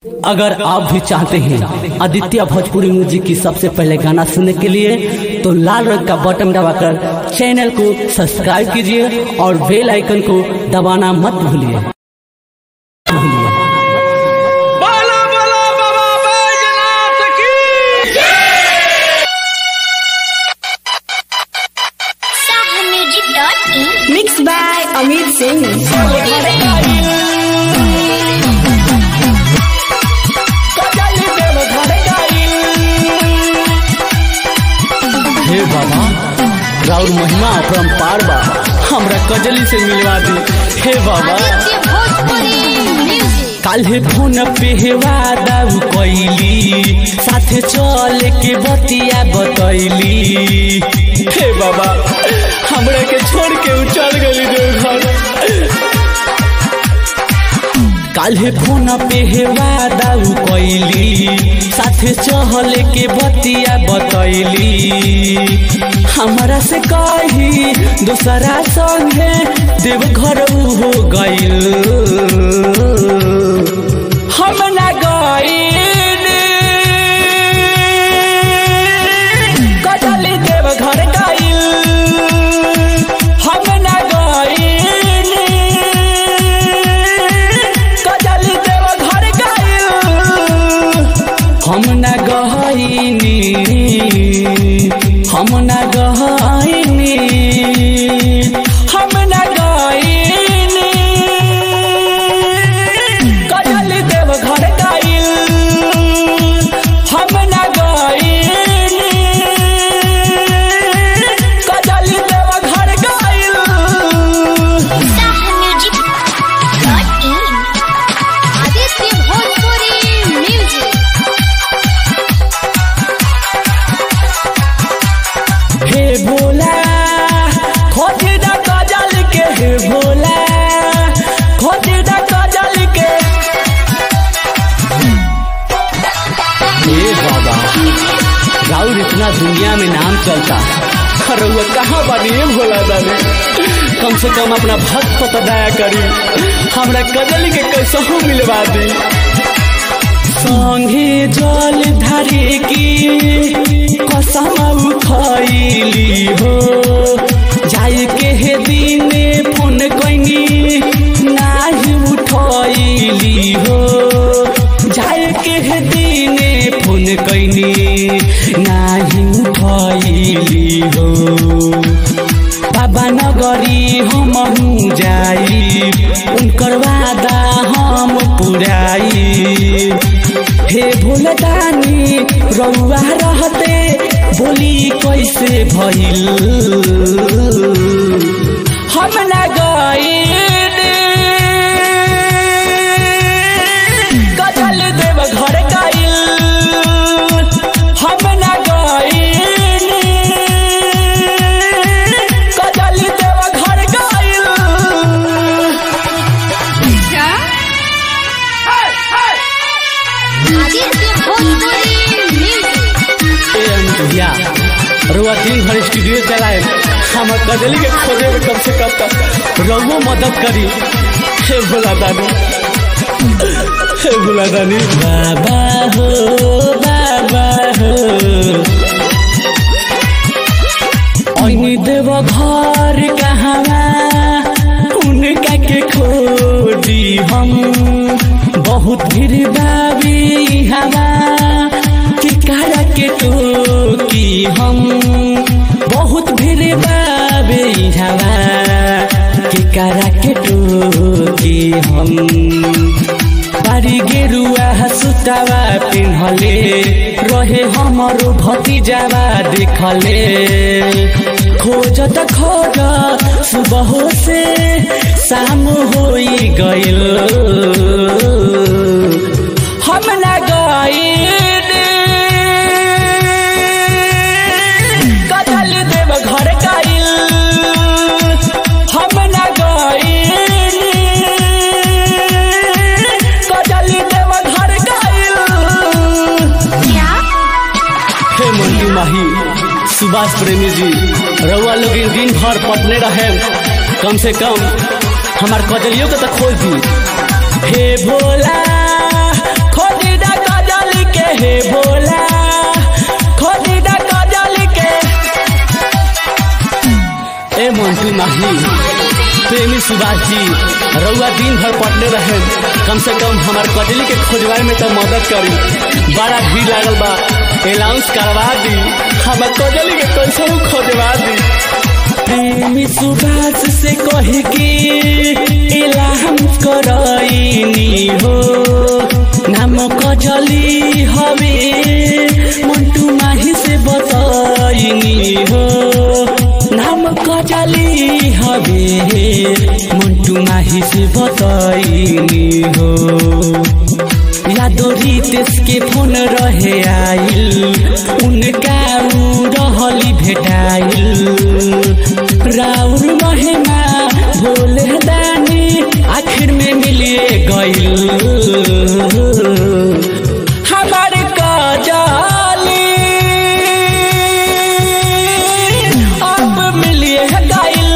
अगर आप भी चाहते हैं आदित्य भोजपुरी म्यूजिक की सबसे पहले गाना सुनने के लिए तो लाल रंग का बटन दबाकर चैनल को सब्सक्राइब कीजिए और बेल आइकन को दबाना मत भूलिए भूलिए बोलो बोलो बाबा बैजनाथ की Sahamusic.in Mixed by Amit Singh. हे बाबा राउर महिमा अपरम्पार बा हमरा कजली से मिलवा दी हे बाबा आदित्य भोजपुरी म्यूजिक काल्हे फोन पे वादा कैली साथे चल के बतिया बतैली हे बाबा हमरा के छोड़ के उ चल गली देवघर काल्हे फोन पे वादा कैली साथे चहल के बतिया बतैली हमरा से कही दूसरा संगे देवघर हो गइल हम ना गइल कटली देवघर गइल हम ना गइल कटली देवघर गइल हम ना गइनी हम ना गइनी हम ना गइनी कटली देवघर गइल हम ना गइनी कटली देवघर गइल Sahamusic.in आदित्य भोजपुरी म्यूजिक हे भोला खोजी दा कजल के हे भोला खोजी दा कजल के हे बाबा राउर इतना दुनिया में नाम चलता अरे वो कहाँ बानी हे भोला दानी कम से कम अपना भक्त पर दया करी हमरा कजल के कैसहू मिलवा दी संगे जल धारे की कसम खैली हो जाए के हे दिने फोन कैनी नाही उठैली हो जाए के हे दिने फोन कैनी नाही उठैली हो बाबा नगरी हम जाई उनकर वादा हम पुराई हे भोलदानी रउआ रहते बोली कैसे भइल हम ना गइल कजल देव घर गइल हम ना गइल कजल देव घर गइल आदित्य भोजपुरी म्यूजिक ए भैया रुआ दिन भर स्टूडियो चलाए हम कजली के खोजे में कम से कम तक रउओ मदद करी हे भोला दानी हे भोला दानी बाबा हो बाबा हो ऐनी देव घर कहवा उनका के खोजी हम बहुत भीड़ बाबी हवा टिकारा के टोकी हम बहुत भीड़ बाबे हवा टिकारा के टोकी हम बारी गेरुआ सुतावा पिन्हले रहे हमरो भतीजावा देखले खोज त खोज सुबह से शाम होई गइल हम ना गइल कजल देव घर गइल हम ना गइल कजल देव घर गइल हे मंटू माही सुभाष प्रेमी जी रउआ लोग इन दिन भर पटने रहे कम से कम हमार कजलियों के तो खोज दी हे भोला खोज नाही प्रेमी सुभाष जी रउआ दिन भर पटले रहे कम से कम हमार कजली के खोजवाए में तो मदद करी बड़ा भीड़ लागल बा अनाउंस करवा दी हमार कजली के कैसे खोजवा दी प्रेमी सुभाष से कह के एलाम करैनी हो नाम कजली हवे मंटू माही से बताइनी हो नाम कजली हवे मंटू माही से बताइनी हो यादो रितेश के फोन रहे आइल उनका उ रहली भेटाइल राउर महिमा भोले दानी आखिर में मिलिए गइल हमार कजाली अब मिलिए गइल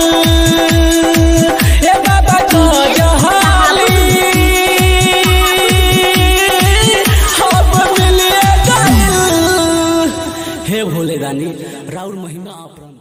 ए बाबा कजाली अब मिलिए गइल हे भोले दानी राउर महिमा अपरम